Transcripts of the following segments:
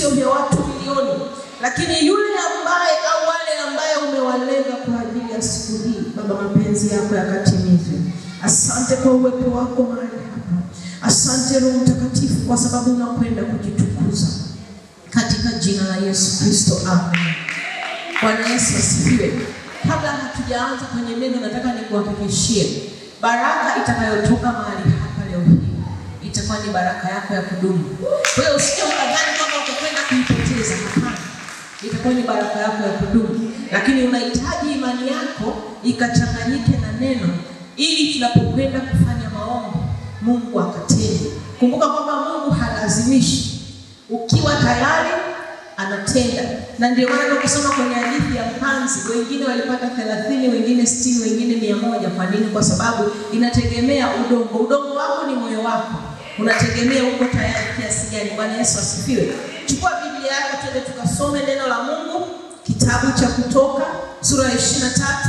sio vya watu milioni, lakini yule ambaye au wale ambaye umewalenga kwa ajili ya siku hii. Baba, mapenzi yako yakatimizwe. Asante kwa uwepo wako mahali hapa. Asante Roho Mtakatifu kwa sababu unakwenda kujitukuza katika jina la Yesu Kristo, amen. Bwana Yesu asifiwe. Kabla hatujaanza kwenye neno, nataka nikuhakikishie baraka itakayotoka mahali hapa leo hii itakuwa ni baraka yako ya kudumu. Kwa hiyo usije ukadhani kwamba utakwenda kuipoteza. Hapana, itakuwa ni baraka yako ya kudumu, lakini unahitaji imani yako ikachanganyike na neno, ili tunapokwenda kufanya maombi Mungu akatende. Kumbuka kwamba Mungu halazimishi, ukiwa tayari anatenda, na ndio maana tukisoma kwenye hadithi ya mpanzi, wengine walipata thelathini, wengine sitini, wengine mia moja. Kwa nini? Kwa sababu inategemea udongo. Udongo wako ni moyo wako, unategemea uko tayari kiasi gani. Bwana Yesu asifiwe. Chukua Biblia yako, twende tukasome neno la Mungu, kitabu cha Kutoka sura ya ishirini na tatu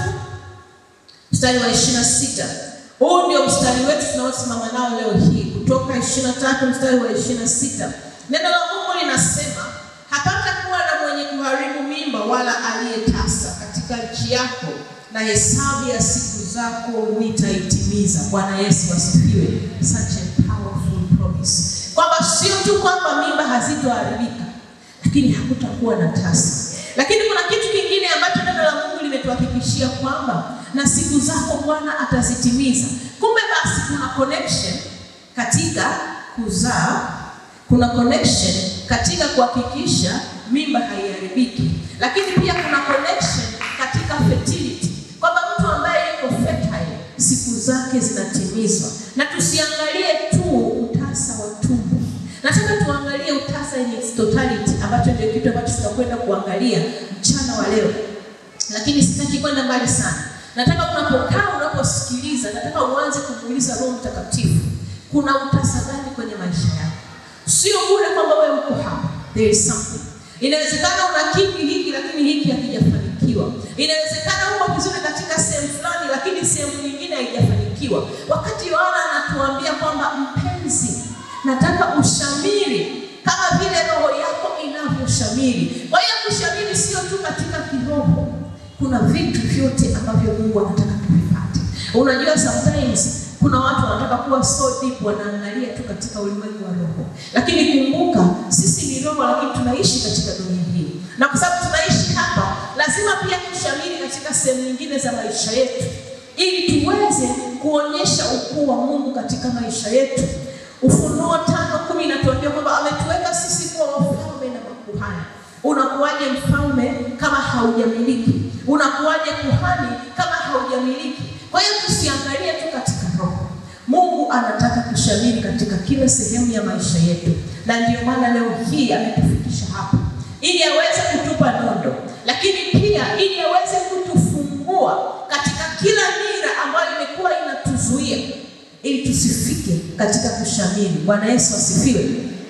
mstari wa ishirini na sita. Huu ndio mstari wetu tunaosimama nao leo hii, Kutoka ishirini na tatu mstari wa ishirini na sita. Neno la Mungu linasema hapata kuwa na mwenye kuharibu mimba wala aliyetasa katika nchi yako, na hesabu ya siku zako nitaitimiza. Bwana Yesu asifiwe. Such a powerful promise, kwamba sio tu kwamba mimba hazitoharibika, lakini hakutakuwa na tasa. Lakini kuna kitu kingine ambacho neno la Mungu limetuhakikishia kwamba na siku zako Bwana atazitimiza. Kumbe basi kuna connection katika kuzaa, kuna connection katika kuhakikisha mimba haiharibiki, lakini pia kuna connection katika fertility, kwamba mtu ambaye yuko fertile siku zake zinatimizwa. Na tusiangalie tu utasa wa tumbo, nataka tuangalie utasa in its totality, ambacho ndio kitu ambacho tutakwenda kuangalia mchana wa leo, lakini sitaki kwenda mbali sana. Nataka unapokaa, unaposikiliza, nataka uanze kumuuliza Roho Mtakatifu, kuna utasa gani kwenye maisha yako? Sio bure kwamba wewe uko hapa, there is something. Inawezekana una kitu hiki lakini hiki hakijafanikiwa. Inawezekana uko vizuri katika sehemu fulani lakini sehemu nyingine haijafanikiwa. Wakati Yohana anatuambia kwamba mpenzi, nataka ushamiri kama vile roho yako inavyoshamiri. Kwa hiyo kushamiri sio tu katika kiroho, kuna vitu vyote ambavyo Mungu anataka tuvipate. Unajua sometimes kuna watu wanataka kuwa so deep, wanaangalia tu katika ulimwengu wa roho, lakini kumbuka sisi ni roho, lakini tunaishi katika dunia hii, na kwa sababu tunaishi hapa, lazima pia tushamiri katika sehemu nyingine za maisha yetu, ili tuweze kuonyesha ukuu wa Mungu katika maisha yetu. Ufunuo tano kumi inatuambia kwamba ametuweka sisi kuwa wafalme na makuhani. Unakuwaje mfalme kama haujamiliki? Unakuwaje kuhani kama haujamiliki? Kwa hiyo tusiangalie tu katika roho. Mungu anataka kushamiri katika kila sehemu ya maisha yetu, na ndio maana leo hii ametufikisha hapa ili aweze kutupa nondo, lakini pia ili aweze kutufungua katika kila nira ambayo imekuwa inatuzuia ili tusifike katika kushamiri. Bwana Yesu asifiwe.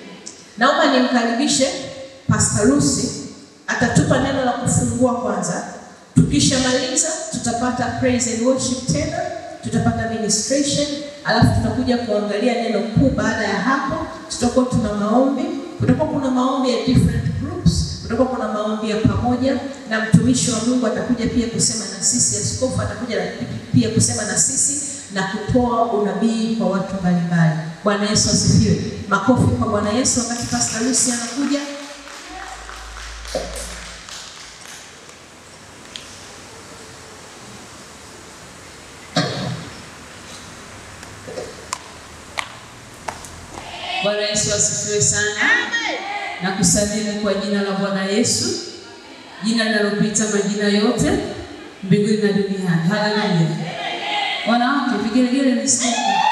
Naomba nimkaribishe Pastor Lucy, atatupa neno la kufungua kwanza. Tukishamaliza tutapata praise and worship tena, tutapata ministration, alafu tutakuja kuangalia neno kuu. Baada ya hapo, tutakuwa tuna maombi, kutakuwa kuna maombi ya different groups, kutakuwa kuna maombi ya pamoja, na mtumishi wa Mungu atakuja pia kusema na sisi, askofu atakuja pia kusema na sisi na kutoa unabii kwa watu mbalimbali. Bwana Yesu asifiwe. Makofi kwa Bwana Yesu wakati Pastor Lucy anakuja. Bwana Yesu asifiwe sana. Amen. Na kusalimu kwa jina la Bwana Yesu, jina linalopita majina yote mbinguni na duniani. Haleluya. Wanawake vigelegele nisikie.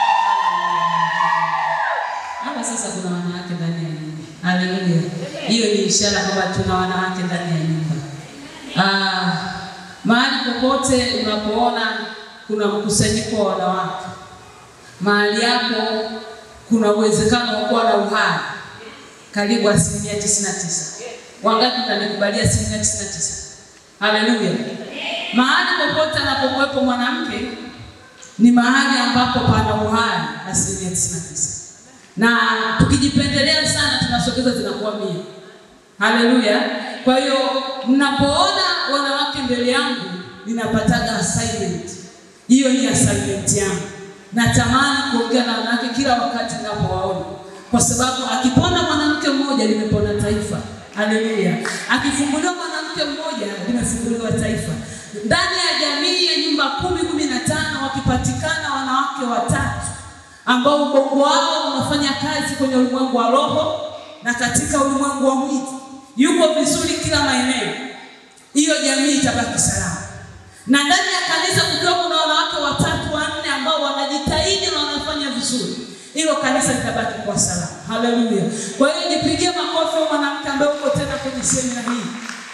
Hapa sasa kuna wanawake ndani ya nyumba. Haleluya. Hiyo ni ishara kwamba tuna wanawake ndani ya nyumba. Ah, mahali popote unapoona kuna mkusanyiko wa wanawake, mahali yako kuna uwezekano wa kuwa na uhai karibu asilimia tisini na tisa. Wangapi mtanikubalia asilimia tisini na tisa? Haleluya. Mahali popote anapokuwepo mwanamke ni mahali ambapo pana uhai asilimia tisini na tisa, na tukijipendelea sana tunasogeza zinakuwa mia. Haleluya! Kwa hiyo mnapoona wanawake mbele yangu, ninapataga assignment. Hiyo ni assignment yangu. Natamani kuongea na wanawake kila wakati ninapowaona, kwa sababu akipona mwanamke mmoja limepona taifa. Haleluya! Akifunguliwa mwanamke mmoja limefunguliwa taifa. Ndani ya jamii ya nyumba kumi kumi na tano wakipatikana wanawake watatu ambao ubongo wao unafanya kazi kwenye ulimwengu wa roho na katika ulimwengu wa mwili, yuko vizuri kila maeneo, hiyo jamii itabaki salama. Na ndani ya kanisa kukiwa kuna wanawake watatu wanne ambao wanajitahidi na wanafanya vizuri, hilo kanisa litabaki kwa salama. Haleluya! Kwa hiyo nipigie makofi wa mwanamke ambaye uko tena kwenye semina hii,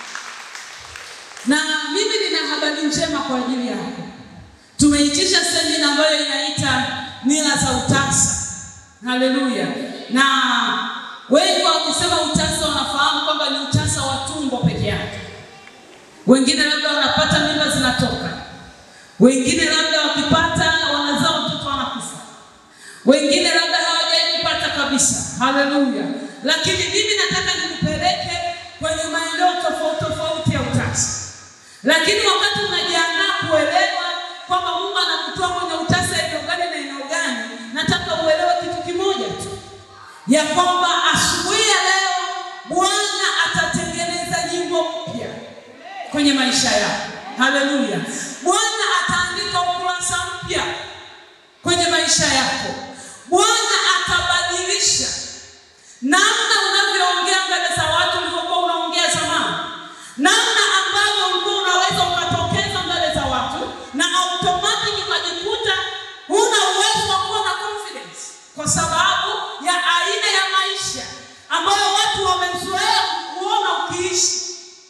na mimi nina habari njema kwa ajili yako. Tumeitisha semina ambayo inaita mila za utasa. Haleluya! Na wengi wakisema utasa wanafahamu kwamba ni utasa wa tumbo peke yake. Wengine labda wanapata mimba zinatoka, wengine labda wakipata wanazaa watoto wanakufa, wengine labda hawajawahi kupata kabisa. Haleluya! Lakini mimi nataka nikupeleke kwenye maeneo tofauti tofauti ya utasa, lakini wakati unajiandaa kuelewa kwamba Mungu anakutoa kwenye utasa eneo gani na eneo gani, nataka uelewe kitu kimoja tu, ya kwamba asubuhi ya leo Bwana atatengeneza nyimbo mpya kwenye maisha yako. Haleluya! Bwana ataandika ukurasa mpya kwenye maisha yako. Bwana atabadilisha namna unavyoongea mbele za watu ulivyokuwa unaongea zamani, namna ambavyo ulikuwa unaweza ukatokeza mbele za watu na automatic ukajikuta huna uwezo wa kuwa na confidence kwa sababu ya aina ya maisha ambayo watu wamezoea kuona ukiishi.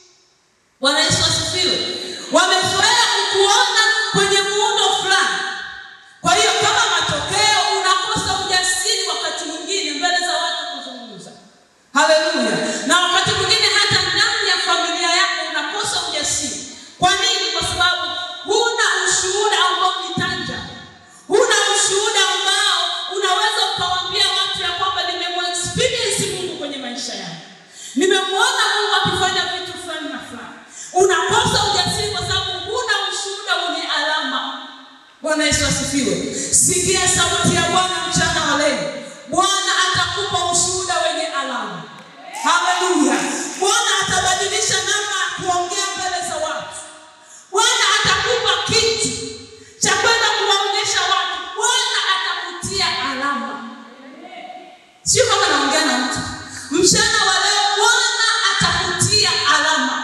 Bwana Yesu asifiwe. Wamezoea kukuona kwenye muundo fulani. Kwa hiyo kama matokeo unakosa ujasiri wakati mwingine mbele za watu kuzungumza. Haleluya. Na wakati mwingine hata ndani ya familia yako unakosa ujasiri. Kwa nini? Kwa sababu huna ushuhuda ambao ni tangible. Huna ushuhuda ambao unaweza ukawaambia watu ya kwamba nimemwexperience Mungu kwenye maisha yangu. Nimemwona Mungu akifanya vitu fulani na fulani. Unakosa ujasiri kwa sababu huna ushuhuda wenye alama. Bwana Yesu asifiwe. Sikia sauti ya Bwana mchana wa leo. Bwana atakupa ushuhuda wenye alama. Haleluya. Bwana atabadilisha namna ya kuongea mbele za watu. Bwana atakupa kitu cha kwenda kuwaonyesha watu. Bwana atakutia alama. Sio kama naongea na mtu. Mchana wa leo Bwana atakutia alama.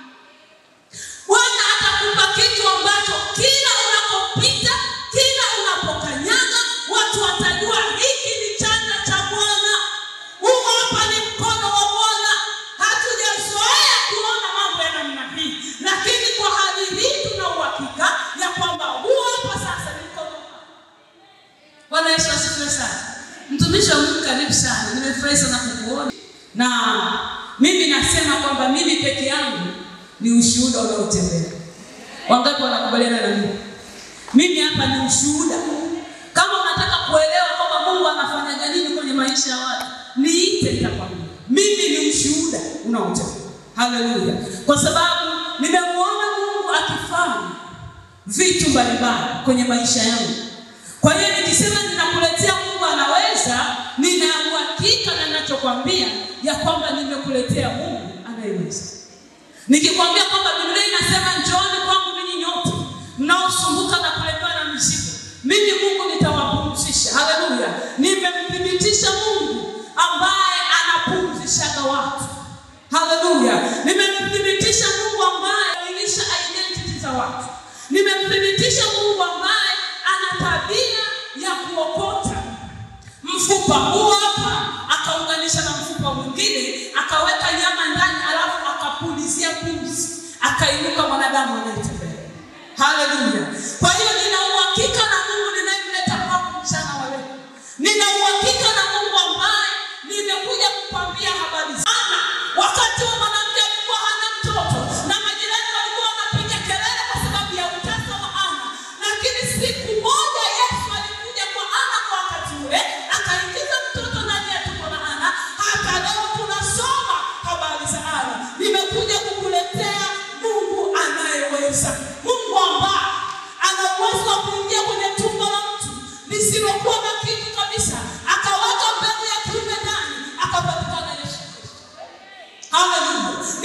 Bwana atakupa kitu ambacho kila unapopita, kila unapokanyaga, watu watajua hiki ni chanda cha Bwana. Huu hapa ni mkono wa Bwana. Hatujazoea kuona mambo ya namna hii, lakini kwa hali hii tuna uhakika ya kwamba huu hapa sasa ni mkono wa Bwana. Bwana Yesu asifiwe sana. Mtumishi wa Mungu, karibu sana. Nimefurahi sana kukuona, na mimi nasema kwamba mimi peke yangu ni ushuhuda unaotembea. Wangapi wanakubaliana na mimi? Mimi hapa ni ushuhuda. Kama unataka kuelewa kwamba Mungu anafanyaga nini kwenye maisha ya watu, niite, nitakwambia. Mimi ni ushuhuda unaotembea. Haleluya! Kwa sababu nimemwona Mungu akifanya vitu mbalimbali kwenye maisha yangu. Kwa hiyo nikisema ninakuletea Mungu anaweza, nina uhakika na ninachokwambia ya kwamba nimekuletea Mungu anayeweza. Nikikwambia kwamba Biblia inasema njooni kwangu ninyi nyote mnaosumbuka na kulemewa na mizigo, mimi Mungu nitawapumzisha. Haleluya! Nimemthibitisha Mungu ambaye anapumzishaga watu. Haleluya! Nimemthibitisha Mungu ambaye anailisha identity za watu. Nimemthibitisha Mungu ambaye ana tabia ya kuokota mfupa huu hapa akaunganisha na mfupa mwingine akaweka nyama ndani, alafu akapulizia pumzi, akainuka mwanadamu anayetembea. Haleluya! Kwa hiyo nina uhakika na Mungu ninayemleta kwako mchana wa leo. Nina uhakika na Mungu ambaye nimekuja kukwambia habari sana. Wakati wa mwanamke alikuwa hana mtoto na majirani walikuwa wanapiga kelele kwa sababu ya utasa wa Ana, lakini siku moja Yesu alikuja kwa Ana kwa wakati ule akaingiza mtoto ndani ya tumbo la Ana. Hata leo tunasoma habari za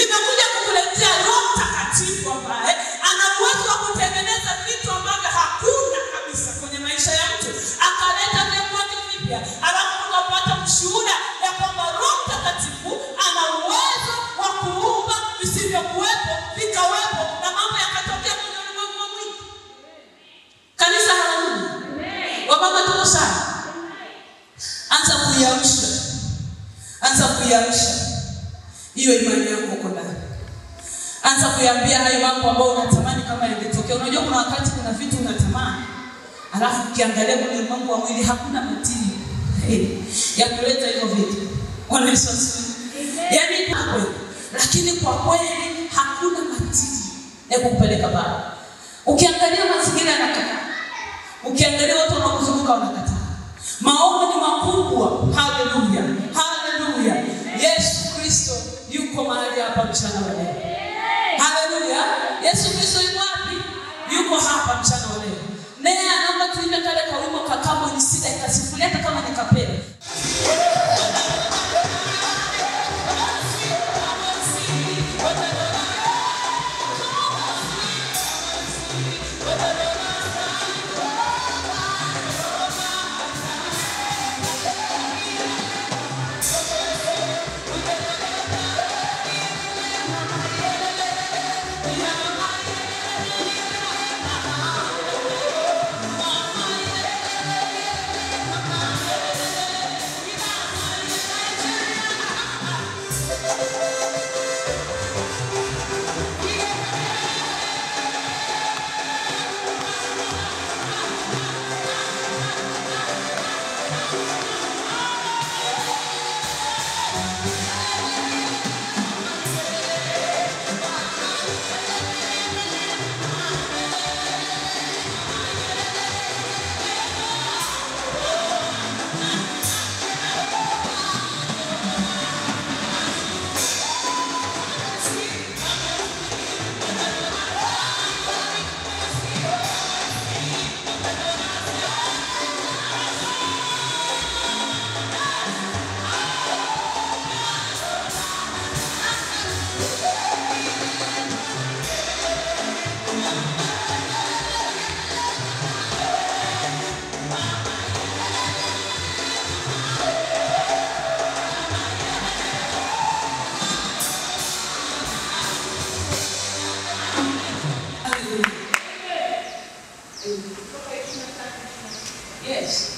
nimekuja kukuletea Roho Mtakatifu ambaye ana uwezo wa kutengeneza vitu ambavyo hakuna kabisa kwenye maisha ya mtu, akaleta vyakula vipya, alafu tukapata mshuhuda ya kwamba Roho Mtakatifu ana uwezo wa kuumba visivyokuwepo vikawepo, na mambo yakatokea kwenye ulimwengu wa mwili. Kanisa, haleluya! Wamama tuko sana, anza kuiamsha, anza kuiamsha hiyo imani yako uko ndani. Anza kuiambia hayo mambo ambayo unatamani kama yangetokea. Unajua kuna wakati kuna vitu unatamani, alafu ukiangalia kwenye ulimwengu wa mwili hakuna matili hey, ya kuleta hivyo vitu. Bwana Yesu asifiwe. Yaani kwa kweli, lakini kwa kweli hakuna matili ya kukupeleka pale. Ukiangalia mazingira yanakataa, ukiangalia watu wanaokuzunguka wanakataa. Maono ni makubwa. Haleluya, haleluya. Yesu Kristo yuko mahali hapa mchana wa leo. Haleluya. Yesu Kristo yuko wapi? Yuko hapa mchana wa leo. Naye anaomba tuimbe kale kawimbo kakamo ni sita ikasifulia hata kama ni kapela. Haleluya. Yes.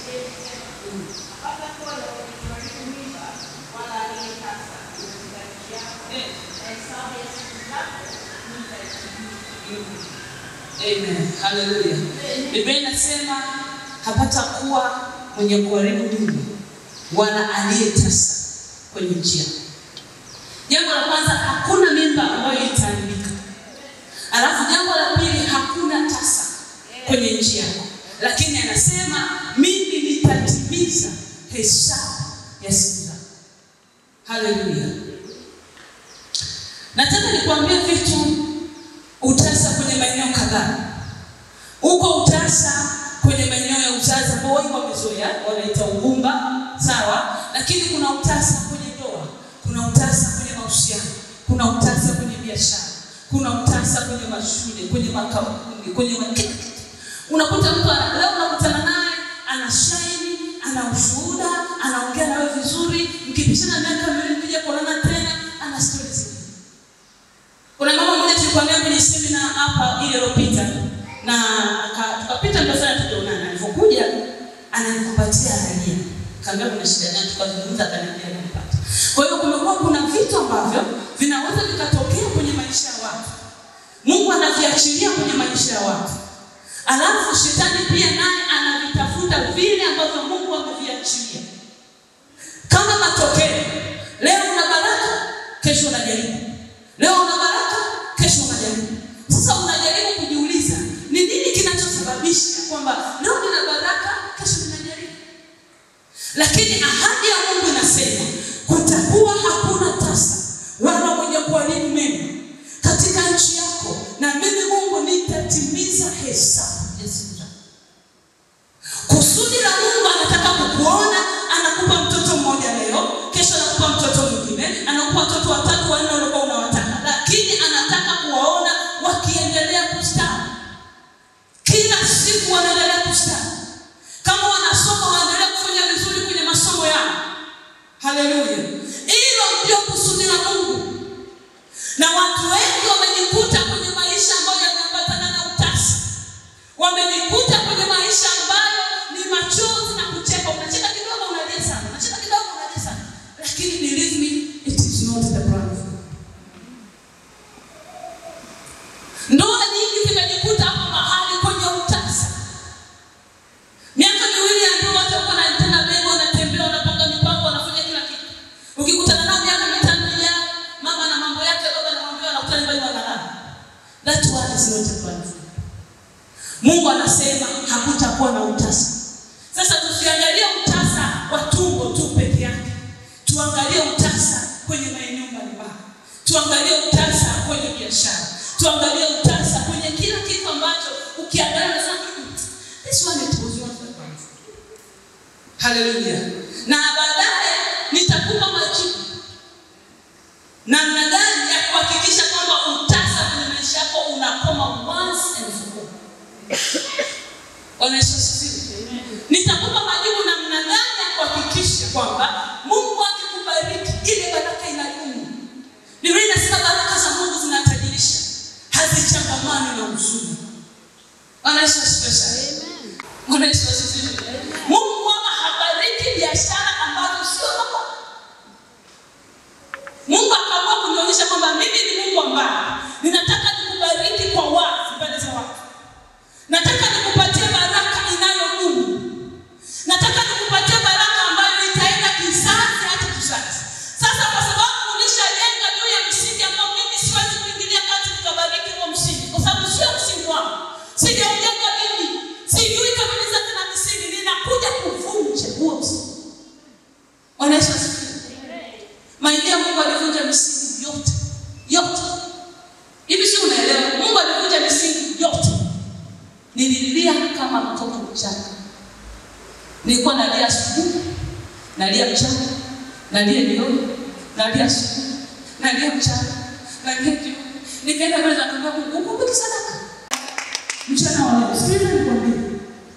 Amen. Haleluya. Biblia inasema hapata kuwa mwenye kuharibu mimba wala aliyetasa kwenye njia. Jambo la kwanza, hakuna mimba ambayo itaharibika. Alafu jambo la pili, hakuna tasa kwenye nchi yako, lakini anasema mimi nitatimiza hesabu ya siku zako. Haleluya! Nataka nikwambie vitu utasa kwenye maeneo kadhaa. Uko utasa kwenye maeneo ya uzazi ambao wengi wamezoea, wanaita ugumba, sawa, lakini kuna utasa kwenye ndoa, kuna utasa kwenye mahusiano, kuna utasa kwenye biashara, kuna utasa kwenye mashule, kwenye makampuni, kwenye ma- kila kitu. Unakuta mtu ana- leo unakutana naye ana shaini, ana ushuhuda, anaongea nawe vizuri, mkipishana miaka miwili mkija kuonana tena, ana stori zingine. Kuna mama mmoja tulikuwa naye kwenye semina hapa ile iliyopita na aka- tukapita ndio sana tukaonana. Alipokuja ananikumbatia analia. Kaambia kuna shida gani? Tukazungumza akaniambia ananipata. Kwa hiyo kumekuwa kuna vitu ambavyo vinaweza vikatokea kwenye maisha ya watu. Mungu anaviachilia kwenye maisha ya watu. Alafu shetani pia naye anavitafuta vile ambavyo Mungu ameviachilia. Kama matokeo, leo una baraka, kesho unajaribu. Leo una baraka, kesho unajaribu. Sasa unajaribu kujiuliza, ni nini kinachosababisha kwamba leo nina baraka, kesho ninajaribu? Lakini ahadi ya Mungu inasema kutakuwa hakuna tasa wala mwenye kuharibu mema katika nchi yako, na mimi Mungu nitatimiza hesabu ya siku zako. Kusudi la Mungu anataka kukuona, anakupa mtoto mmoja leo, kesho anakupa mtoto mwingine, anakupa watoto watatu wanne waliokuwa unawataka. Bwana. Ndoa nyingi zimejikuta hapo mahali kwenye utasa. Miaka miwili ya ndoa watu wako na tena bego wanatembea wanapanga mipango wanafanya kila kitu. Ukikutana nao miaka mitano ijayo, mama na mambo yake baba na mambo yake wanakutana nyumbani wanalala. That one is not a plan. Mungu anasema hakutakuwa na utasa. Sasa tusiangalie utasa wa tumbo tu peke yake. Tuangalie utasa kwenye maeneo mbalimbali. Tuangalie utasa kwenye biashara. Tuangalie utasa kwenye kila kitu ambacho ukiangalia unasema "Hmm, this one it was not the plan." Haleluya. Na baadaye nitakupa majibu namna gani ya kuhakikisha kwamba utasa kwenye maisha yako unakoma once and for all. Bwana Yesu asifiwe. Nitakupa majibu namna gani ya kuhakikisha kwamba Mungu akikubariki ile baraka inadumu. Biblia inasema baraka za Mungu zinatajirisha, hazichangamani na huzuni. Bwana Yesu asifiwe sana. Bwana Yesu asifiwe. Mungu huwa habariki biashara ambazo sio zako. Mungu akaamua kunionyesha kwamba mimi ni Mungu ambaye ninataka nikubariki kwa wazi mbele za watu. Nataka nikupatie baraka inayodumu. Nataka nikupatie baraka ambayo itaenda kizazi hata kizazi. Sasa kwa sababu ulishajenga juu ya msingi ambao mimi siwezi kuingilia kati nikabariki huo msingi, kwa sababu sio msingi wangu. Sijaujenga mimi, sijui kabisa tena misingi, ninakuja kuvunja huo msingi. Bwana Yesu asifiwe. Maingia Mungu alivunja misingi yote yote. Hivi si unaelewa? Mungu alivunja misingi yote. Nililia kama mtoto mchanga. Nilikuwa nalia asubuhi, nalia mchana, nalia jioni, nalia asubuhi, nalia mchana, nalia jioni. Nikaenda mbele za Mungu, Mungu ukumbuke sadaka. Mchana wa leo, sikiliza nikwambie.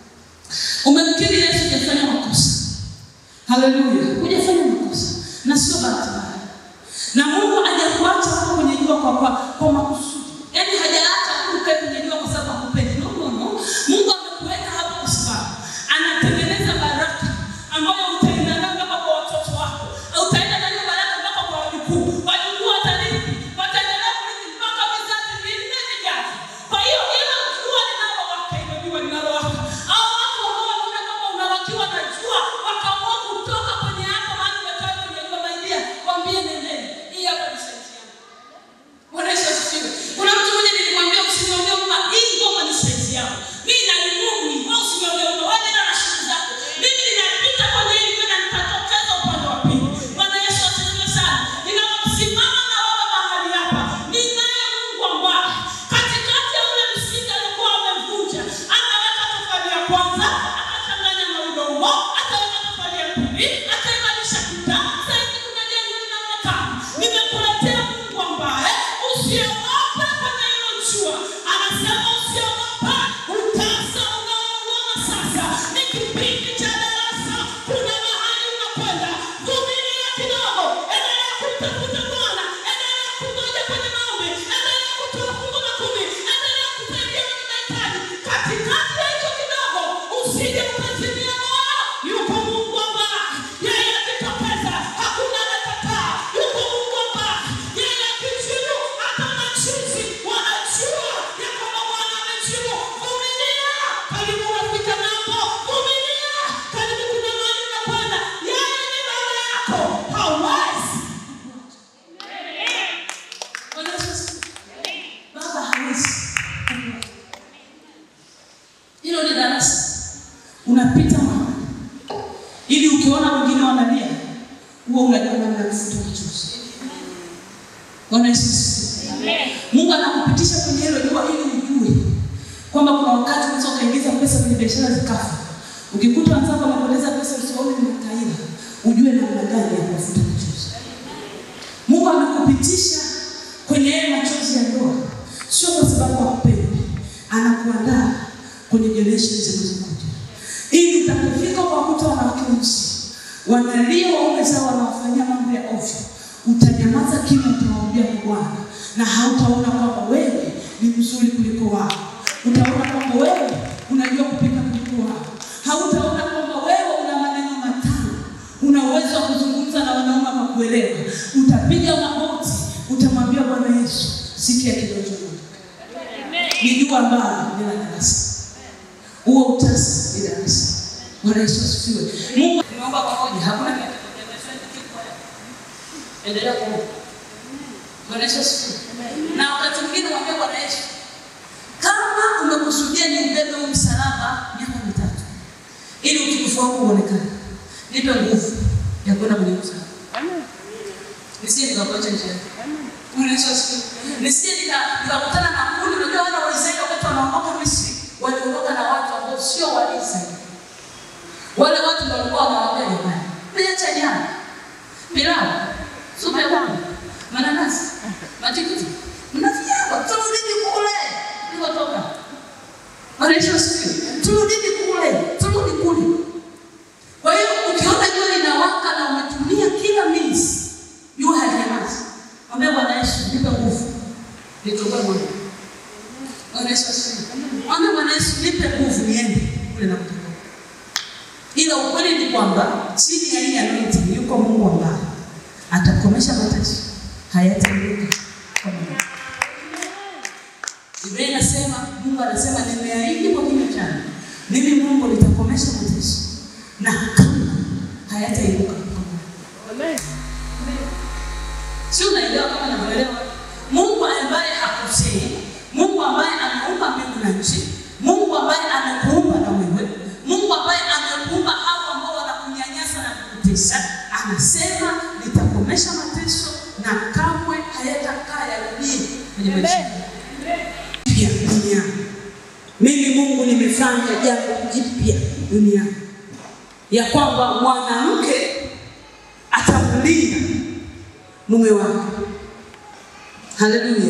Umemkiri Yesu hujafanya makosa. Haleluya. Hujafanya makosa. Na sio bahati mbaya. Na Mungu hajakuacha hapo kwenye jua kwa kwa, kwa makusudi. Yaani hajaacha tu ukae kwenye jua kwa sababu hakupendi. No, no, no. Mungu amekuweka hapo kwa sababu anatengeneza baraka ambayo utaenda nayo mpaka kwa watoto wako. Utaenda nayo baraka mpaka kwa wajukuu. Wajukuu watarithi, wataendelea kurithi mpaka vizazi vinne vijavyo. Kwa hiyo hilo jua linalowaka, hilo jua linalowaka. Hao watu ambao wanaona kama unawakiwa na jua, wakaamua kutoka kwenye hapo mahali umekaa kwenye jua, maingia, waambie nendeni. Hii hapa ni saizi yangu. Bwana Yesu asifiwe. Kuna mtu mmoja nilimwambia usimwambie kwamba hii ngoma ni saizi yangu. Mimi nalimungu hii, wewe usimwambie kwamba wewe nenda na shughuli zako. Mimi ninapita kwenye hii kwenda nitatokeza upande wa pili. Bwana Yesu asifiwe sana. Ninaposimama na wewe mahali hapa, ninaye Mungu ambaye katikati ya ule msingi alikuwa amevunja, ameweka tofali ya kwanza, akachanganya na udongo, akaweka tofali ya pili, akaimarisha kuta. Sasa hivi kuna jengo linaonekana. Nimekuletea Mungu ambaye usiogope kwenye hilo jua. Anasema usiogope, utasa unaouona sasa ni kipindi cha darasa. Kuna mahali unakwenda, vumilia kidogo, endelea kumtafuta Bwana, endelea kungoja kwenye maombi, endelea kutoa fungu la kumi, endelea kusaidia wenye mahitaji. Katikati ya hicho kidogo, usije ukazimia moyo. Yuko Mungu ambaye yeye akitokeza hakuna anakataa. Yuko Mungu ambaye yeye akijibu hata machizi wanajua ya kwamba Bwana amejibu. Vumilia, karibu unafika ng'ambo. Vumilia, karibu kuna mahali unakwenda. Yeye ni baba yako, hawezi Bwana Yesu asifiwe. Baba hawezi. Hilo ni darasa, unapita mahali ili ukiona wengine wanalia, huwa unajua namna ya kufuta machozi. Bwana Yesu asifiwe. Mungu anakupitisha kwenye hilo jua ili ujue kwamba kuna wakati unaweza ukaingiza pesa kwenye biashara zikafa. Ukikuta wenzako wamepoteza pesa usiwaone ni mataira, ujue namna gani ya kufuta machozi. Mungu amekupitisha kwenye yale machozi ya ndoa, sio kwa sababu hakupendi, anakuandaa kwenye generation zinazokuja, ili utakapofika kwa kuta wanawake weusi wanalia waume zao wanawafanyia mambo ya ovyo, utanyamaza kimya, utawaambia kwa Bwana na hautaona kwamba wewe ni mzuri kuliko wao. Utaona kwamba wewe unajua kupika kuliko wao. Hautaona kwamba wewe una maneno matamu, una uwezo wa kuzungumza na wanaume kwa kuelewa. Utapiga magoti sikia kidonjo ni jua ambalo lina darasa huo utasa ni darasa bwana yesu asifiwe mungu nimeomba pamoja hakuna kitu endelea kuomba bwana yesu asifiwe na wakati mwingine mwambie bwana yesu kama umekusudia ni ubebe huu msalaba miaka mitatu ili utukufu wako uonekane nipe nguvu ya kwenda kwenye msalaba nisije nikakuacha njiani Bwana Yesu asifiwe. Nisije nika- nikakutana na kundi, unajua wana wa Israeli wakati wanaondoka Misri waliondoka na watu ambao sio wa Israeli. Wale watu ndio walikuwa wanawaambia jamani, mmeacha nyama, pilau, supu ya ng'ombe, mananasi, matikiti, mnafiaba, turudini kule tulikotoka. Bwana Yesu asifiwe. Turudini kule, turudi kule. Kwa hiyo ukiona jua linawaka na umetumia kila means, jua halinyamazi. Mwambie Bwana Yesu, nipe nguvu. Nitoboe moyo. Bwana Yesu asifiwe. Mwambie Bwana Yesu, nipe nguvu niende kule na kutoka. Ila ukweli ni kwamba chini ya hii anointing yuko Mungu ambaye atakomesha mateso, hayatainuka kwa Mungu. Biblia inasema, Mungu anasema nimeahidi kwa kinywa changu, mimi Mungu nitakomesha mateso na kama hayatainuka kwa Mungu. Si unaelewa kama naelewa? Mungu ambaye hakosei, Mungu ambaye ameumba mbingu na nchi, Mungu ambaye amekuumba na wewe, Mungu ambaye amekuumba hao ambao wanakunyanyasa na kukutesa, anasema nitakomesha mateso na kamwe hayatakaa yarudie kwenye maisha yako. Jipya duniani. Mimi Mungu nimefanya jambo jipya duniani, ya kwamba mwanamke atamlinda mume wake. Haleluya!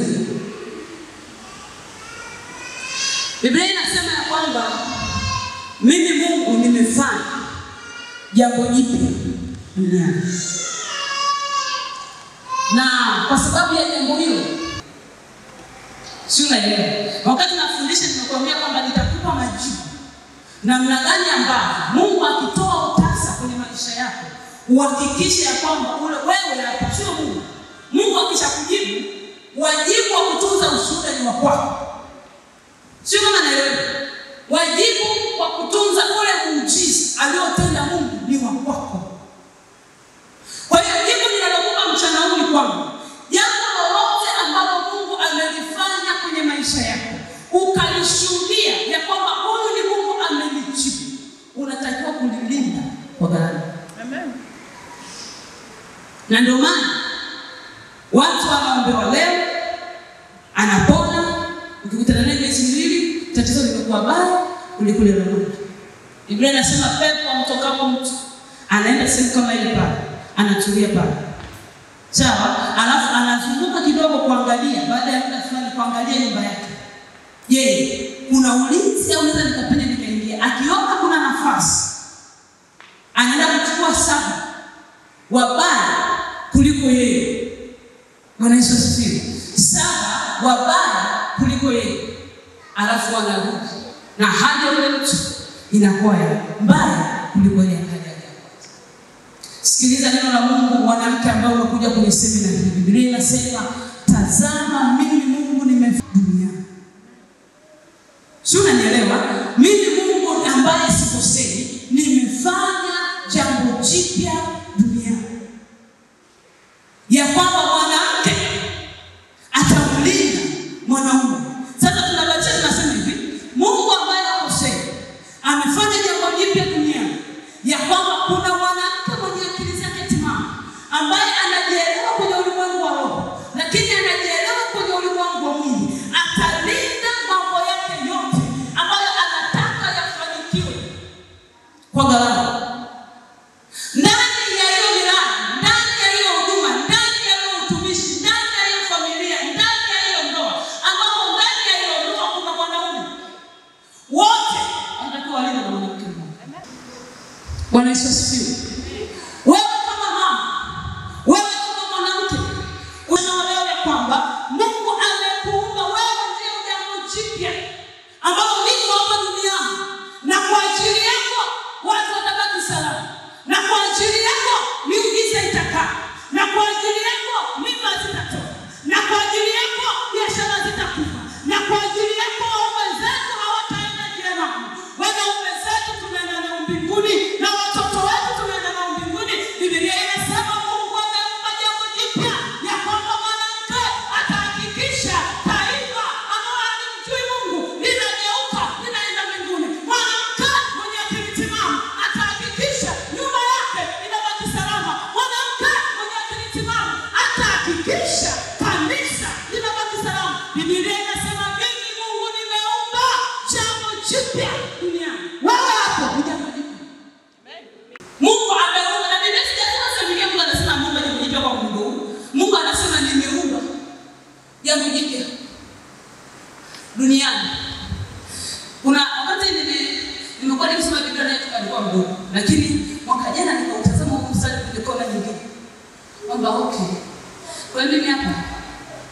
Biblia inasema ya kwamba mimi Mungu nimefanya jambo jipya duniani, na kwa sababu ya jambo hilo, si unaelewa? Wakati nafundisha nimekuambia kwamba nitakupa majibu namna gani ambavyo Mungu akitoa utasa kwenye maisha yako uhakikishe ya kwamba ule wewe hapo sio Mungu. Mungu akishakujibu wajibu wa kutunza ushuhuda ni wa kwako, sio kama naelewa. Wajibu wa kutunza ule muujiza aliotenda Mungu ni wa kwako. Kwa hiyo jibu ninalokupa mchana huu ni kwamba jambo lolote ambalo Mungu amelifanya kwenye maisha yako ukalishuhudia ya kwamba huyu ni Mungu amelijibu, unatakiwa kulilinda kwa gharama na ndio maana watu wanaombewa leo anapona, ukikutana naye miezi miwili tatizo limekuwa baya kuliko lile lolote. Biblia inasema pepo amtokapo mtu anaenda sehemu kama ile pale, anatulia pale, sawa, alafu anazunguka kidogo kuangalia, baada ya muda fulani kuangalia nyumba yake. Je, kuna ulinzi au naweza nikapenya nikaingia? Akiona kuna nafasi, anaenda kuchukua saba wabaya kuliko yeye. Bwana Yesu asifiwe. Saba wabaya kuliko yeye, alafu wanarudi na hali ya yule mtu inakuwa ya mbaya kuliko ile hali yake ya kwanza. Sikiliza neno la Mungu, mwanamke ambaye umekuja kwenye semina hii. Biblia inasema tazama, mimi Mungu nimefanya duniani. Si unanielewa? Mimi Mungu ambaye sikosei, nimefanya jambo jipya duniani, ya kwamba mwanamke atamlinda mwanaume. Sasa tunabatia tunasema hivi, Mungu ambaye hakosei amefanya jambo jipya duniani, ya kwamba kuna mwanamke mwenye akili zake timamu ambaye anajielewa kwenye ulimwengu wa roho, lakini anajielewa kwenye ulimwengu wa mwili, atalinda mambo yake yote ambayo anataka yafanikiwe kwa gharama ndani ya hiyo miradi, ndani ya hiyo huduma, ndani ya hiyo utumishi, ndani ya hiyo familia, ndani ya hiyo ndoa, ambapo ndani ya hiyo ndoa kuna mwanaume, wote wanatakiwa walinde na mwanamke mmoja. Bwana Yesu asifiwe. Wewe kama mama, wewe kama mwanamke, unaelewa ya kwamba Mungu amekuumba wewe, ndio jambo jipya ambalo liko hapa duniani, na kwa ajili yako watu watabaki salama, na kwa ajili yako miujiza itakaa, na kwa ajili yako mimba zitatoka, na kwa ajili yako biashara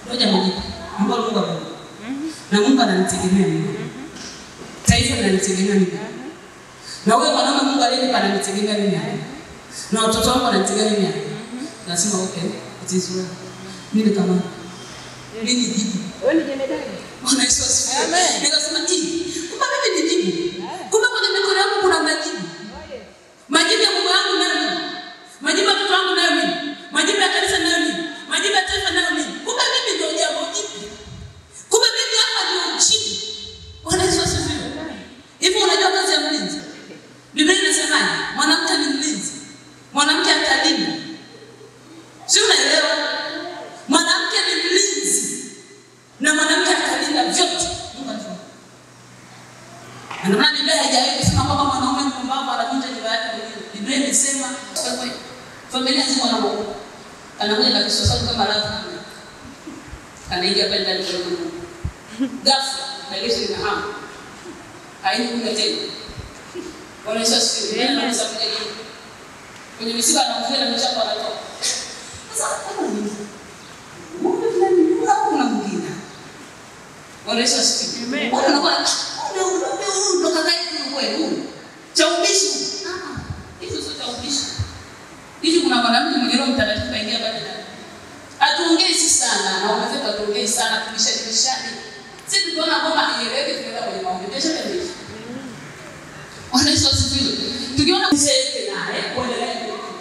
Ngoja majibu ambayo Mungu amenipa. Na Mungu ananitegemea mimi. Taifa linanitegemea mimi. Na wewe mwanaume Mungu aliyenipa ananitegemea mimi. Na watoto wangu wananitegemea mimi. Nasema okay, it is well. Mimi kama mimi ni jibu. Wewe ni jemedari. Bwana Yesu asifiwe. Amen. Nikasema hii, kumbe mimi ni jibu. Kumbe kwenye mikono yangu kuna majibu. Majibu ya Mungu yangu nayo mimi. Majibu ya mtoto wangu nayo mimi. Majibu ya kanisa nayo mimi. Majibu ya taifa nayo mimi. Kumbe mimi ndio jambo jipya. Kumbe mimi hapa ndio jibu. Bwana Yesu asifiwe. Hivi unajua kazi ya mlinzi? Biblia inasemaje? Mwanamke ni mlinzi. Mwanamke atalinda. Si unaelewa? Mwanamke ni mlinzi na mwanamke atalinda vyote. Mungu anasema. Na Ndio maana Biblia haijawahi kusema kwamba mwanaume mpumbavu anavunja nyumba yake mwenyewe. Biblia imesema kwa kweli, familia nzima wanaogopa. Anakuja na kisosau kama rafu. Anaingia pale ndani kwa Mungu. Ghafla na Yesu inahamu. Haini kuja tena. Bwana Yesu asifiwe. Ndio anaweza kuja hivi. Kwenye misiba anaongea na mchapa anatoka. Sasa kama ni Mungu fulani au kuna mwingine? Bwana Yesu asifiwe. Amen. Watu wanakuwa "Huyu, huyu, huyu ndo kaka yetu kweli huyu. Cha ubishi. Ah, hizo sio cha ubishi. Hivi kuna mwanamke mwenye roho mtakatifu kaingia pale ndani. Hatuongei si sana, na wamezetu hatuongei sana, tubishani bishani. Sisi tukiona kwamba haieleweki tunaenda kwenye maombi. Biashara ni hivi. Bwana Yesu asifiwe. Tukiona mzee naye kuendelea.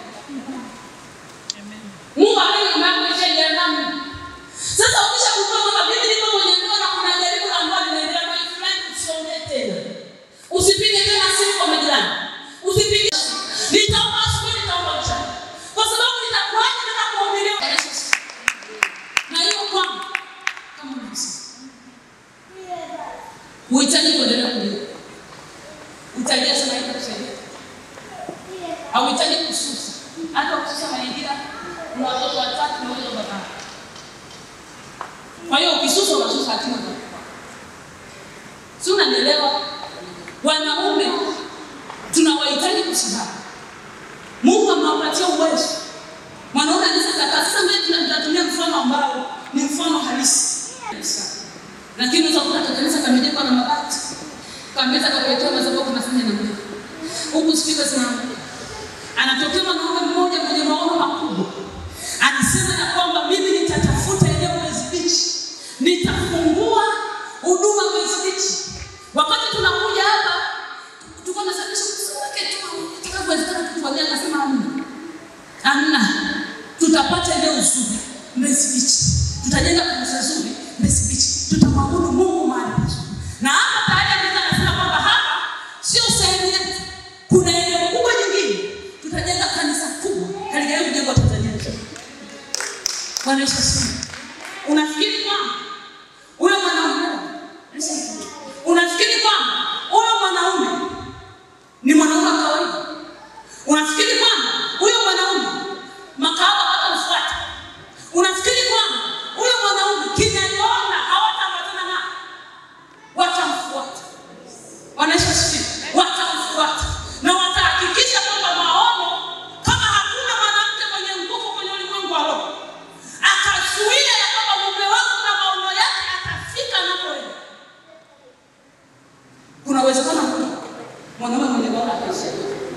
Mungu ameni umekuja jehanamu. Sasa ukishagundua kwamba mimi niko kwenye ndoa na kuna jaribu la ndoa linaendelea kwa fulani, usiongee tena. Usipige tena simu kwa majirani. Usipige. Nitaomba asubuhi, nitaomba mchana. Kwa sababu nitakuacha na kuhubiria. Na hiyo kwangu kama unavyosema. Uhitaji kuendelea kulia. Utajia sana hiyo kusaidia. Hauhitaji kususa. Hata kususa mazingira una watoto watatu na wewe baba. Kwa hiyo ukisusa unasusa hatima za Si unanielewa? Wanaume tunawahitaji kusimama. Mungu amewapatia uwezo. Mwanaume anaweza kaka sasa mbele tunatumia mfano ambao ni mfano halisi. Lakini unaweza kukuta kanisa kamejengwa na mabati. Kameza kakuletea madhabahu kunafanya na Mungu. Huku spika zinaanguka. Anatokea mwanaume mmoja mwenye maono makubwa, anasema ya kwamba mimi nitatafuta eneo Mbezi Beach, nitafungua huduma Mbezi Beach. Wakati tunakuja hapa tulikuwa tunasababisha kusake tutakavyowezekana tutuambia, akasema hamna, hamna, tutapata eneo zuri Mbezi Beach, tutajenga kanisa zuri Mbezi Beach, tutamwabudu Mungu mahali pazuri. Na hapa tayari anaweza anasema kwamba hapa sio sehemu yetu, kuna eneo kubwa jingine tutajenga kanisa kubwa katika hiyo mjengo wa Tanzania nzima. Bwana Yesu asifiwe. Unafikiri kwamba huyo mwanaume unafikiri kwamba huyo mwanaume ni mwanaume wa kawaida? Unafikiri kwamba huyo mwanaume makahaba hawatamfuata? Unafikiri kwamba huyo mwanaume kinaliona hawataambatana naye? Watamfuata. Bwana Yesu asifiwe. Watamfuata na watahakikisha kwamba maono, kama hakuna mwanamke mwenye nguvu kwenye ulimwengu wa roho akazuia ya kwamba mume wangu na maono yake atafika anapoenda, kuna uwezekano mkubwa mwanaume mwenye maono ataishia.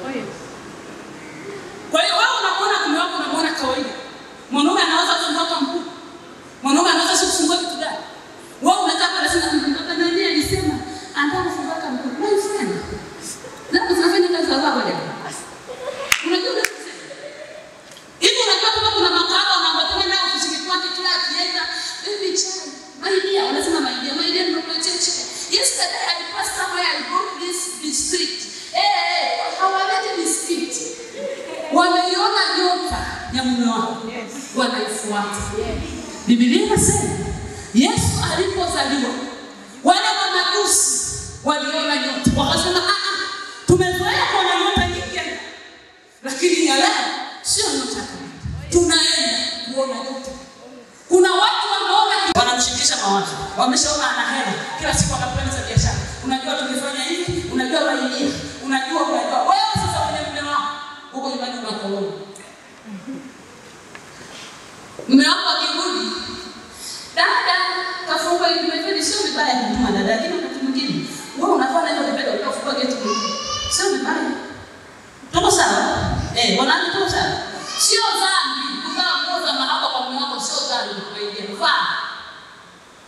Kwa hiyo wewe unamwona mume wako unamwona kawaida. Mwanaume anaweza kufunguka mkuu. Mwanaume anaweza kufungua kitu gani? Wewe unataka unasema mtoto nani alisema anataka kufunguka mkuu. My friend. Labda tunafanya kazi za baba leo. Unajua unasema. Hivi unajua kama kuna makao wanaambatana nao ofisini kwake kila akienda, baby chai. My dear, wanasema my dear, my dear nimekuletea chai. Yesterday I passed somewhere I bought this biscuit. Eh, eh, hawaleti biscuit. Wameiona nyota ya mume wao. Wanaifuata. Biblia inasema Yesu alipozaliwa wale mamajusi waliona nyota, wakasema ah, ah, tumezoea kuona nyota nyingi, lakini ya leo sio nyota kawaida, tunaenda kuona nyota. Kuna watu wameona, wanamshirikisha mawazo, wameshaona ana hela, kila siku anakwenda za biashara. Unajua tumefanya hivi, unajua waidia, unajua unajua. Wewe sasa kwenye mume wako huko nyumbani unakolona mume wako akirudi, dada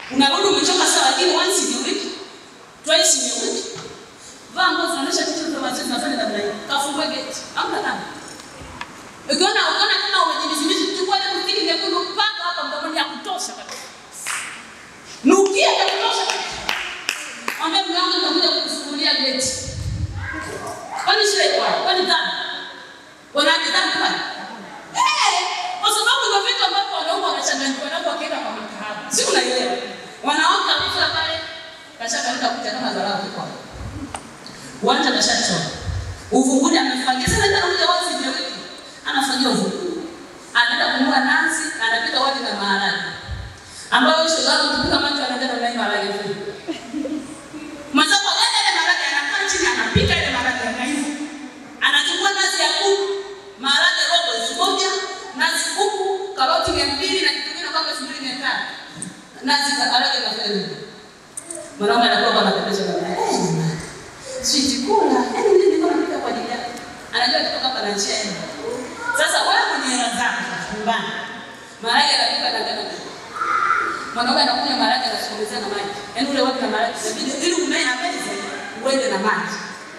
Unarudi umechoka sawa, lakini once in a week, twice in a week, vaa nguo zinaonyesha kitu za mazoezi nafanya namna hii. Kafungue gate. Hamna nani. Ukiona ukiona kama umejibizimizi chukua ile mstiki nyekundu mpaka hapa mdomoni ya kutosha kabisa. Nukia ya kutosha kabisa. Mwambie mume wangu nitakuja kukufungulia gate. Kwani shida iko wapi? Kwani dhambi? Wanaaje dhambi kwani? Eh, kwa sababu ndio vitu ambavyo wanaume wanachanganyikiwa navyo wakienda kwa makahaba. Si unaelewa? Wanawake wamefika pale kashaka nitakuja kama dharau kwa. Uwanja kashachora. Uvunguni amefagia. Sasa ndio anakuja wazi vya wiki. Anafagia uvunguni. Anaenda kununua nazi, anapika wali na maharage. Ambayo shoga yangu kupika macho anaenda na mlai maharage. Mwenzako anaenda ile maharage anakaa chini anapika ile maharage na hivi. Anachukua nazi ya kuku, maharage robo elfu moja, nazi kuku, karoti mia mbili na kitu kingine kama elfu mbili mia tano. Nazi za maharage na fedha. Mwanaume anakuwa anapendeza na mimi. Sweet kula. Yaani mimi niko napika kwa ajili yako. Anajua kutoka hapa na njia yenu. Sasa wewe mwenye hela zako nyumbani. Maharage anapika na ngano. Mwanaume anakunywa maharage anasogezea na maji. Yaani ule watu na maharage inabidi ili umee na meza uende na maji.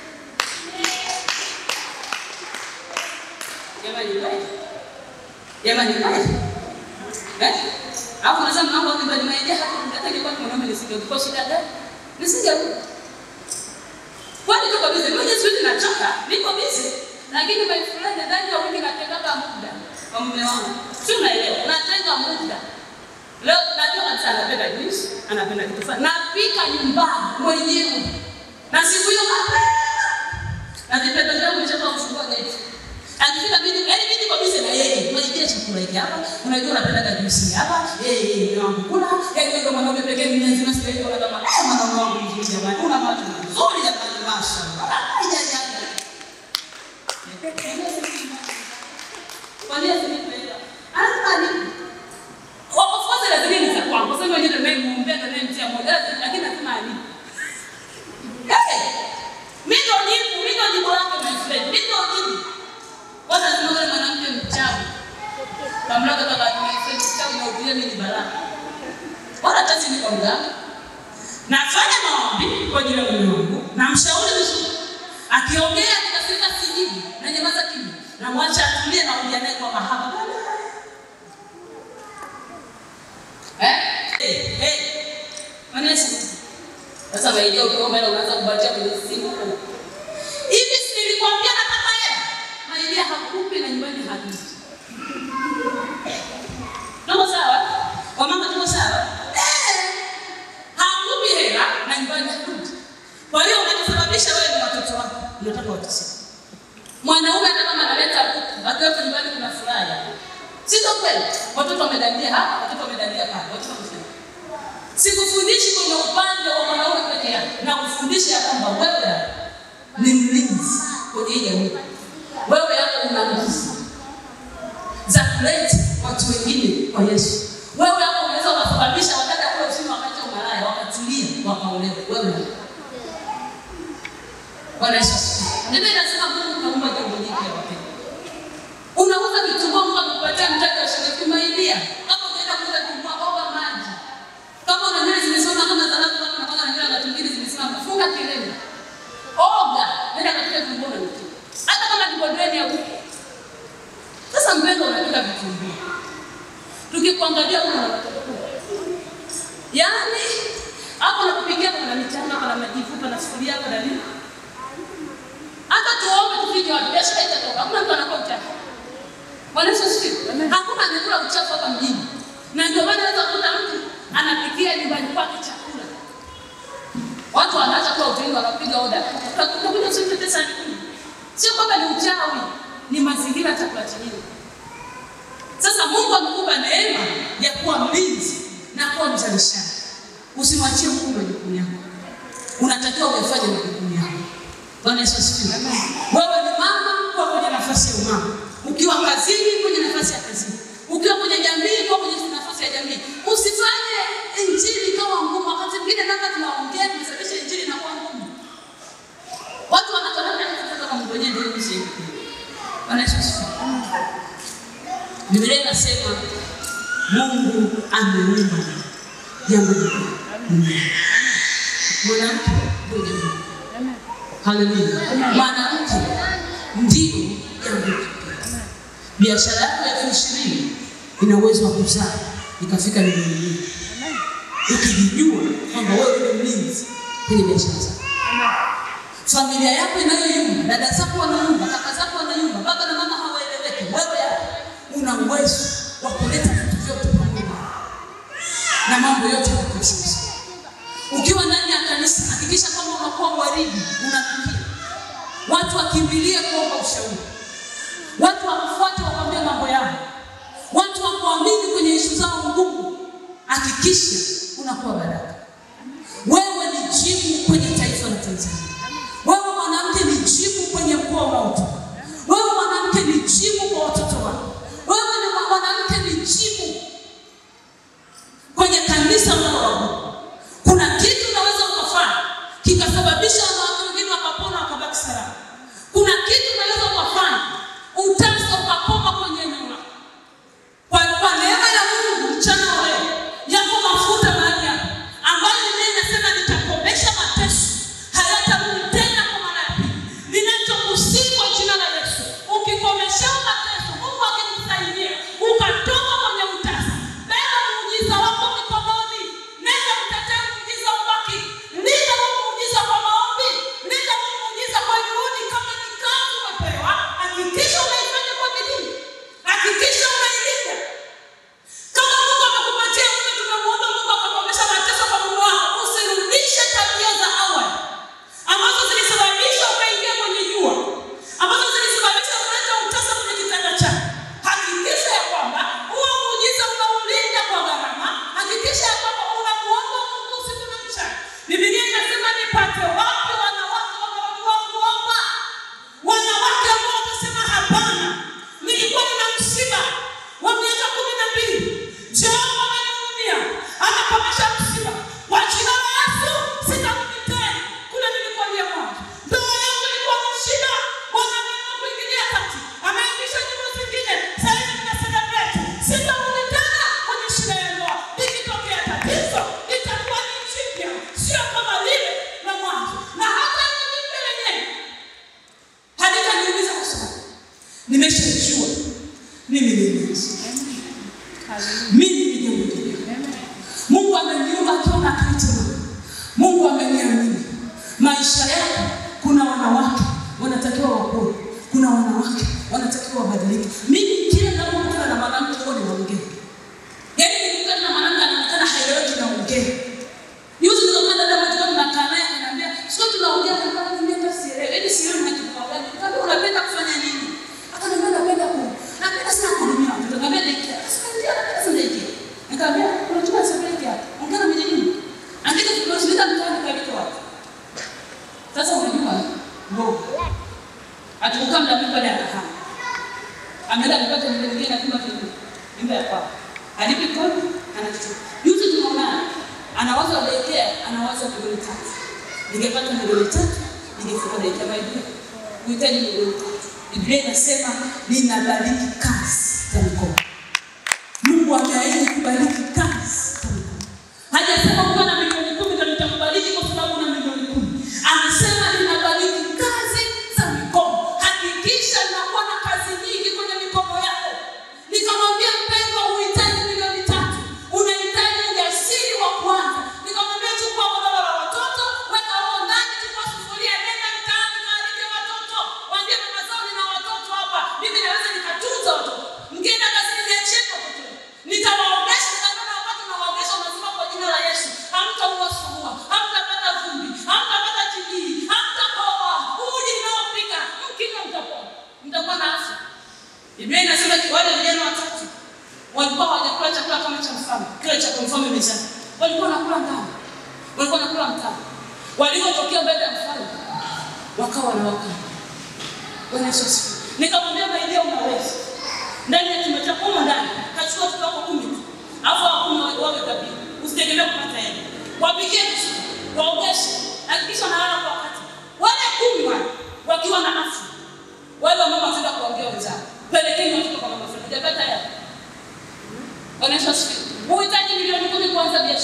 Jamani kweli? Jamani kweli? Eh? Hapo unasema mambo yangu bali maji hata hata ingekuwa mwanaume nisingekuwa shida gani? Nisingerudi. Kwani tuko busy? Mimi siwezi nachoka, niko busy. Lakini my friend ndani ya wiki natenga muda kwa mume wangu. Si unaelewa? Natenga muda. Leo najua kabisa anapenda juice, anapenda kitu fulani. Napika nyumbani mwenyewe. Na siku hiyo mapema. Na vipendo vyangu nimeshaanza kufungua geti. Akifika mimi, yaani mimi niko busy na yeye. Unajua chakula hiki hapa, unajua unapenda juice hapa. Eh, eh, wangu kula. Yaani ndio mwanaume pekee mimi nzima sijaona kama eh mwanaume wangu mzuri jamani. Una macho mazuri jamani mashaallah. Ai ai ai. Kwa nini asinipe? Anataka nini? Of course lazima ni za kwangu. Sasa mwenyewe ndio nimemuombea na nimemtia moyo. Lakini nasema ani. Eh! Mimi ndo jibu, mimi ndo jibu lako my friend. Mimi ndo jibu. Kwanza tunaona mwanamke mchawi. Kamlaga baba my friend mchawi na ubuye mimi ni baraka. Wala kazi ni kwa mganga. Nafanya maombi kwa ajili ya mume wangu. Namshauri vizuri. Akiongea nikafika sijibu na nyamaza kimya. Namwacha atulie na ongea naye kwa mahaba. Eh? Eh, eh. Manesi. Sasa waidia ukiomba hela unaanza kubatia kwenye simu. Hivi si nilikwambia nataka hela? Maidia hakupi na nyumbani hakupi. Tuko sawa? Wamama tuko sawa? Eh. Hakupi hela na nyumbani hakupi. Kwa hiyo unachosababisha wewe ni watoto wako. Unataka wateseke. Mwanaume hata kama analeta kuku, akiwepo nyumbani kuna furaha. Sio kweli? Watoto wamedandia hapa, watoto wamedandia pale. Watoto wamefanya. Sikufundishi kwenye upande wa mwanaume peke yake, na kufundisha ya kwamba wewe ni mlinzi kwenye hii jamii. Wewe hapo una nguvu za kuleta watu wengine kwa Yesu. Wewe hapo unaweza ukasababisha wakati kule usini wakati wa malaya wakatulia wakaolewa. Wewe Bwana Yesu asifiwe. Biblia inasema Mungu kaumba jambo jipya wapendwa. Unauza vitunguu Mungu akupatia mtaji wa shilingi maidia. Kama unaenda kuuza vitunguu oga maji. Kama una nywele zimesimama kama za watu kama unapaka na nywele za tungili zimesimama, funga kilemba. Oga, nenda katika vitunguu na mti. Hata kama ni bodeni ya huko. Sasa mpendo unapika vitunguu. Tukikuangalia una watoto. Yaani hapo unapopikia kuna michanga, kuna majivu, kuna sufuria, kuna nini? Hata tuombe tufike wapi? Biashara itatoka. Hakuna mtu anakuwa uchafu. Bwana Yesu asifiwe. Hakuna anakula uchafu hapa mjini. Na ndio maana unaweza kukuta mtu anapikia nyumbani kwake chakula. Watu wanaacha kula hoteli wanapiga oda. Utakuja usipe pesa ni kumi. Sio kwamba ni uchawi, ni mazingira chakula chenyewe. Sasa Mungu amekupa neema ya kuwa mlinzi na kuwa mzalishaji. Usimwachie Mungu majukumu yako. Unatakiwa uyafanye majukumu yako. Bwana Yesu asifiwe. Wewe ni mama kwa kwenye nafasi ya umama. Ukiwa kazini kwenye nafasi ya kazini. Ukiwa kwenye jamii kwa kwenye nafasi ya jamii. Usifanye injili kama ngumu. Wakati mwingine labda tunaongea tumesababisha injili na kuwa ngumu. Watu wanataka kutaka kama Mungu wenyewe ndio mshe. Bwana Yesu asifiwe. Biblia inasema Mungu ameumba jambo jipya duniani. Mwanamke ndio jambo jipya. Haleluya. Mwanamke ndio jambo jipya. Biashara yako ya elfu ishirini ina uwezo wa kuzaa ikafika milioni mbili ukijijua kwamba wewe ni mlinzi kwenye biashara zako. Familia yako inayoyumba, dada zako wanayumba, kaka zako wanayumba, baba na mama hawaeleweki, wewe hapo una uwezo wa kuleta vitu vyote pamoja na mambo yote yakoshuza. Ukiwa ndani ya kanisa, hakikisha kwamba unakuwa mwaridi, unafikia watu wakimbilie kuomba ushauri, watu wakufuate wakwambia mambo yao, watu wakuamini kwenye ishu zao ngumu. Hakikisha unakuwa baraka. Wewe ni jibu kwenye taifa la Tanzania. Wewe mwanamke ni jibu kwenye mkoa unaotoka. Wewe mwanamke ni jibu kwa watoto wako. Wewe ni mwanamke ni jibu kwenye kanisa unaloabudu. Kuna kitu unaweza ukafanya kikasababisha wanawake wengine wakapona wakabaki salama. Kuna kitu unaweza ukafanya utasa ukakoma kwenye eneo lako. Kwa, kwa neema ya Mungu mchana wa leo yako mafuta mahali hapa ambayo Biblia inasema nitakomesha mateso hayatarudi tena kwa mara ya pili. Ninachokusii kwa jina la Yesu, ukikomesha mateso, Mungu akikusaidia ukatoka kwenye utasa, beba muujiza wako mikononi, nenda mtetee muujiza ubaki, linda huu muujiza kwa maombi, linda huu muujiza kwa juhudi. Kama ni kazi umepewa, hakikisha unaifanya kwa bidii, hakikisha unailinda kama Mungu amekupatia mume, tunamuomba Mungu akakomesha mateso kwa mume wako. Usirudishe tabia za awali ambazo zilisababisha ukaingia kwenye jua, ambazo zilisababisha kuleta utasa kwenye kitanda chako. Hakikisha ya kwamba huo muujiza unaulinda kwa gharama. Hakikisha ya kwamba unamuomba Mungu usiku na mchana. Biblia inasema nipate wapi wanawake wanaojua kuomba, wanawake ambao watasema hapana, nilikuwa nina msiba wa miaka kumi na mbili. Jehova amenihurumia, anakomesha msiba kwa jina la Yesu. Sitarudi tena kule nilikolia mwanzo. Ndoa yangu ilikuwa na shida, Bwana ameamua kuingilia kati, ameingisha nyimbo zingine. Sasa hivi nina celebrate. Sitarudi tena kwenye shida ya ndoa. Likitokea tatizo itakuwa ni jipya, sio kama lile la mwanzo, na hata ile jipya lenyewe halitaniumiza kwa sababu nimeshajua mimi ni Yesu. Mimi ni jambo jipya. Mungu ameniumba akiwa na akili timamu. Mungu ameniamini. Maisha yako kuna wanawake wanatakiwa wapone. Kuna wanawake wanatakiwa wabadilike. Mimi kila ninapokutana na mwanamke huwa ninaongea. Yaani nikikutana na mwanamke anaonekana haeleweki naongea. Juzi nilikuwa na dada mmoja tunakaa naye ananiambia, "Sio tunaongea kama mimi hata sielewi. Yaani sielewi na kitu gani. Nikamwambia unapenda kufanya nini?" Akaniambia napenda ku napenda sana kuhudumia watoto. Nikamwambia daycare. Sasa ndio napenda sana daycare. Nikamwambia unachukua sabuni hapa. Ongea mwenye nini? Andika tukiwasilika mtaani kalito wapi? Sasa unajua mboga. Atukukaa muda mrefu baada ya kahawa. Ameenda kupata nyumba nyingine na kumba kidogo. Nyumba ya kwao. Alipi kodi anachukua. Juzi tunaona anawaza daycare, anawaza milioni tatu. Ningepata milioni tatu, ningefungua daycare by Biblia. Uhitaji milioni tatu. Biblia inasema ninabariki kazi za mikono. Mungu ameahidi kubariki kazi za mikono. Hajasema ukiwa na milioni kumi ndio nitakubariki kwa sababu una milioni kumi. Amesema ninabariki kazi za mikono. Hakikisha unakuwa na kazi nyingi kwenye mikono yako. Nikamwambia mpendwa, uhitaji milioni tatu, unahitaji ujasiri wa kuanza. Nikamwambia chukua godoro la watoto, weka huko ndani, chukua sufuria, nenda mtaani, kaalike watoto, waambie mama zao, nina watoto hapa, mimi naweza nikatunza watoto. Mkienda kazini, niachie watoto, nitawaogesha. Nikamwambia wakati unawaogesha, unasema kwa jina la Yesu, hamtaua surua, hamtapata vumbi, hamtapata TB, hamtakoa. Uji ninaopika mkinywa, mtapona, mtakuwa na afya. Biblia inasema ki- wale vijana watatu walikuwa hawajakula chakula kama cha mfalme, kile cha mfalme mezani. Walikuwa wanakula ngano, walikuwa wanakula mtama. Walipotokea mbele ya mfalme, wakawa wanawaka. Bwana Yesu asifiwe. Nikamwambia Maidia, unaweza ndani ya chumba chako humo ndani, kachukua watoto wako kumi tu, alafu hao kumi wawe- wawe dhabihu, usitegemee kupata hela. Wapikie vizuri, waogeshe, hakikisha wanalala kwa wakati. Wale kumi wale wakiwa na afya wale wamama wataenda kuambia wenzao, pelekeni watoto kwa mama fulani, hajapata hela. Bwana Yesu asifiwe. Uhitaji milioni kumi kuanza biashara.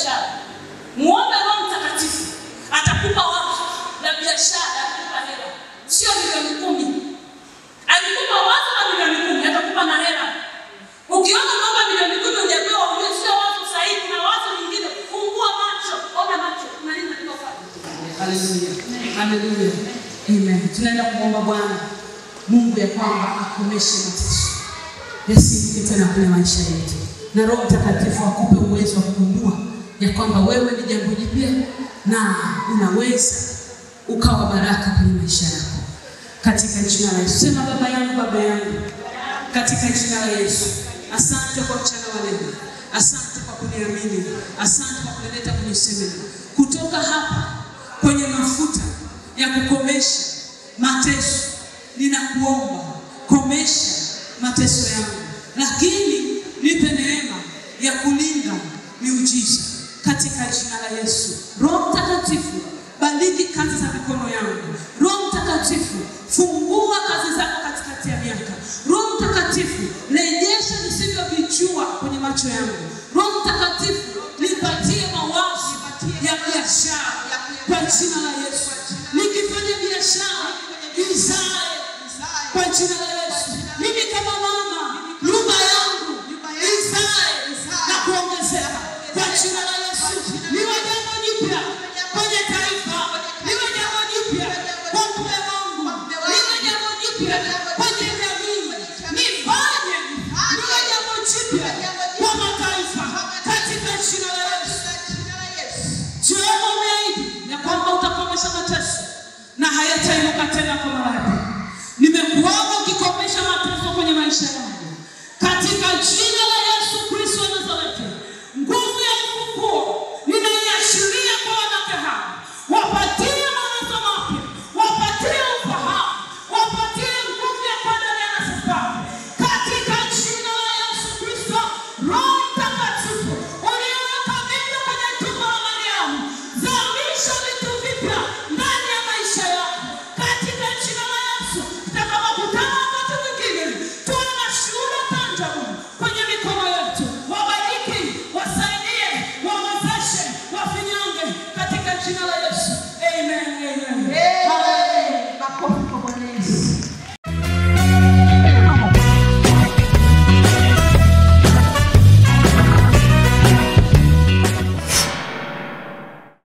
biashara. Muombe Roho Mtakatifu, atakupa wazo la biashara, atakupa hela, sio milioni kumi. Akikupa wazo la milioni kumi, atakupa na hela. Ukiona kwamba milioni kumi hujapewa, ujue sio wazo sahihi, kuna wazo lingine. Fungua macho, ona macho, kuna nini katika ufalme. Haleluya, haleluya, amen. Tunaenda kumwomba Bwana Mungu ya kwamba akomeshe mateso yasiingie tena kwenye maisha yetu, na Roho Mtakatifu akupe uwezo wa kugundua ya kwamba wewe ni jambo jipya na unaweza ukawa baraka kwenye maisha yako, katika jina la Yesu. Sema baba yangu, baba yangu, katika jina la Yesu. Asante kwa mchana wa leo, asante kwa kuniamini, asante kwa kunileta kwenye semina kutoka hapa kwenye mafuta ya kukomesha mateso. Ninakuomba komesha mateso yangu, lakini nipe neema ya kulinda miujiza katika jina la Yesu. Roho Mtakatifu, bariki kazi za mikono yangu. Roho Mtakatifu, fungua kazi zako katikati ya miaka. Roho Mtakatifu, rejesha nisivyovijua kwenye macho yangu. Roho Mtakatifu, nipatie mawazo ya biashara kwa jina la Yesu. Nikifanya biashara izae kwa jina la Yesu. Mimi kama mama, nyumba yangu izae na kuongezeka kwa jina la Yesu.